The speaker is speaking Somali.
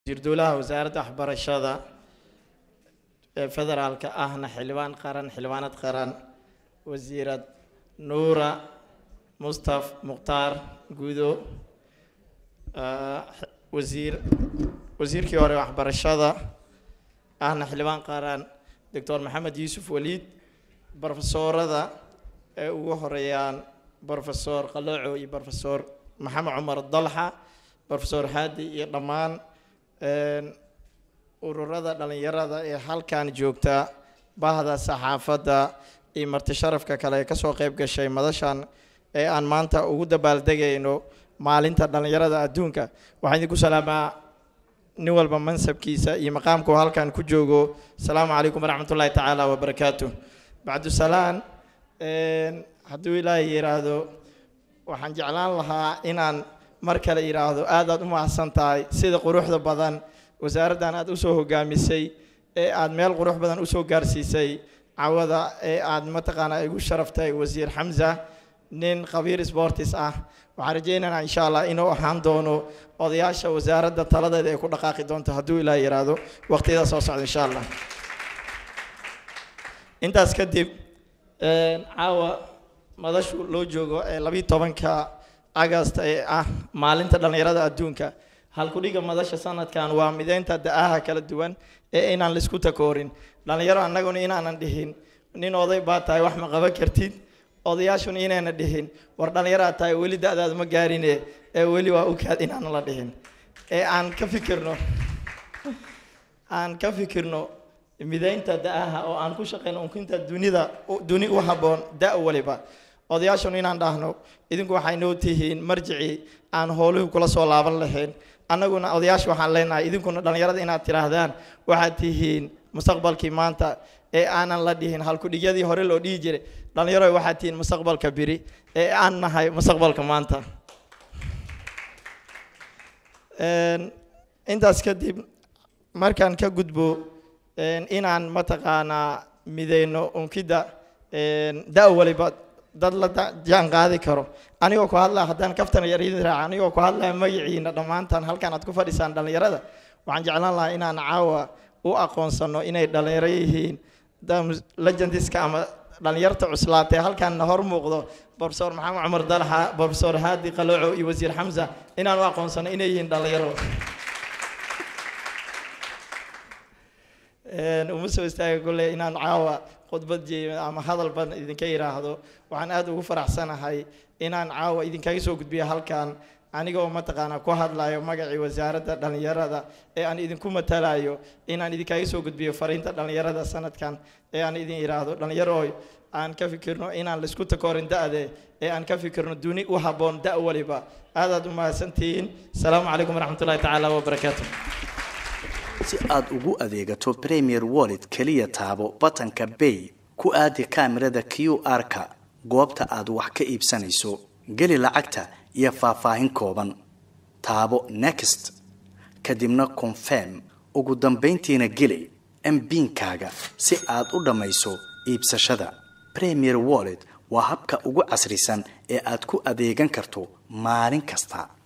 wasiir-dowlaha wasaaradda waxbarashada ee federaalka ahna xildhibaan qaran xildhibaanad qaran wasiirad nuura mustaf mukhtaar guudo ah, wasiir wasiirkii hore waxbarashada ahna xildhibaan qaran doctor maxamed yuusuf waliid brofesoorada ee ugu horeeyaan brofesor qalooco iyo brofesor maxamed cumar dalxa brofesor haadi iyo dhammaan een, ururada dhalinyarada ee halkan joogta bahda saxaafadda iyo marti sharafka kale ee kasoo qeyb gashay madashan ee aan maanta ugu dabaaldegayno maalinta dhalinyarada adduunka waxaan idinku salaamaa nin walba mansabkiisa iyo maqaamka uu halkan ku joogo asalaamu calaykum waraxmat ullaahi tacaala wabarakaatu bacdusalaan een, hadduu ilaahay yidhaahdo waxaan jeclaan lahaa inaan mar kale yidhaahdo aad aad u mahadsan tahay sida quruxda badan wasaaraddan aad usoo hogaamisay ee aad meel qurux badan usoo gaarsiisay cawada ee aad mataqaanaa igu sharaftay wasiir xamza nin khabiir sportis ah waxaan rajaynaynaa insha allah inuu ahaan doono odayaasha wasaaradda taladeeda ay ku dhaqaaqi doonto hadduu ilaah yidhaahdo waqtiyada soo socda insha allah intaas kadib een, caawa madashu loo joogo ee labiyi tobanka agast ee ah maalinta dhallinyarada adduunka halkudhiga madasha sanadkan waa mideynta da-aha kala duwan ee inaan laisku takoorin dhallinyaro annaguna inaanan dhihin nin oday baa tahay wax ma qaban kartid odayaashuna inayna dhihin war dhallinyaraad tahay weli da-daad ma gaarine ee weli waa ukaad inaanan la dhihin ee aan ka fikirno aan ka fikirno mideynta da-aha oo aan ku shaqeyno unkinta dunida duni u habboon da' waliba odayaashuna inaan dhahno idinku waxay noo tihiin marjicii aan howluhu kula soo laaban lahayn annaguna odayaasha waxaan leenahay idinkuna dhallinyarada inaad tidhaahdaan waxaad tihiin mustaqbalkii maanta ee aanan la dhihin halkudhigyadii hore loo dhihi jiray dhallinyaro waxaad tihiin mustaqbalka biri ee aan nahay mustaqbalka maanta Een, intaas kadib markaan ka gudbo een, inaan mataqaanaa mideyno unkida een, da' waliba dad la da- jaan qaadi karo anigoo ku hadlaya haddaan kaftan yar idin raaca anigoo ku hadlaya magaciina dhammaantaan halkan aad ku fadhisaan dhallinyarada waxaan jeclaan lahaa inaan caawa u aqoonsano inay dhallinyaro yihiin dam- legendiska ama dhallinyarta cuslaatee halkaanna hor muuqdo profesor maxamed cumar dalxa profesor haadi qalooco iyo wasiir xamsa inaan u aqoonsano inay yihiin dhallinyaro Een, uma soo istaaga kolley inaan caawa khudbad jeeyo ama hadal badan idinka yidhaahdo waxaan aad ugu faraxsanahay inaan caawa idinkaga soo gudbiyo halkan aniga oo mataqaanaa ku hadlayo magacii wasaaradda dhallinyarada ee aan idinku matalayo inaan idinkaga soo gudbiyo fariinta dhallinyarada sanadkan ee aan idin yidhaahdo dhallinyarooy aan ka fikirno inaan laisku takoorin da-de ee aan ka fikirno duni u habboon da' waliba aadaad u mahadsantihiin asalaamu calaykum waraxmatullahi tacaala wabarakaatu si aad ugu adeegato premier wallet keliya taabo batanka bay ku aadi kaamirada q r-ka goobta aad wax ka iibsanayso geli lacagta iyo faahfaahin kooban taabo next kadibna confirm ugu dambayntiina geli mbinkaaga si aad u dhammayso iibsashada premier wallet waa habka ugu casrisan ee aad ku adeegan karto maalin kasta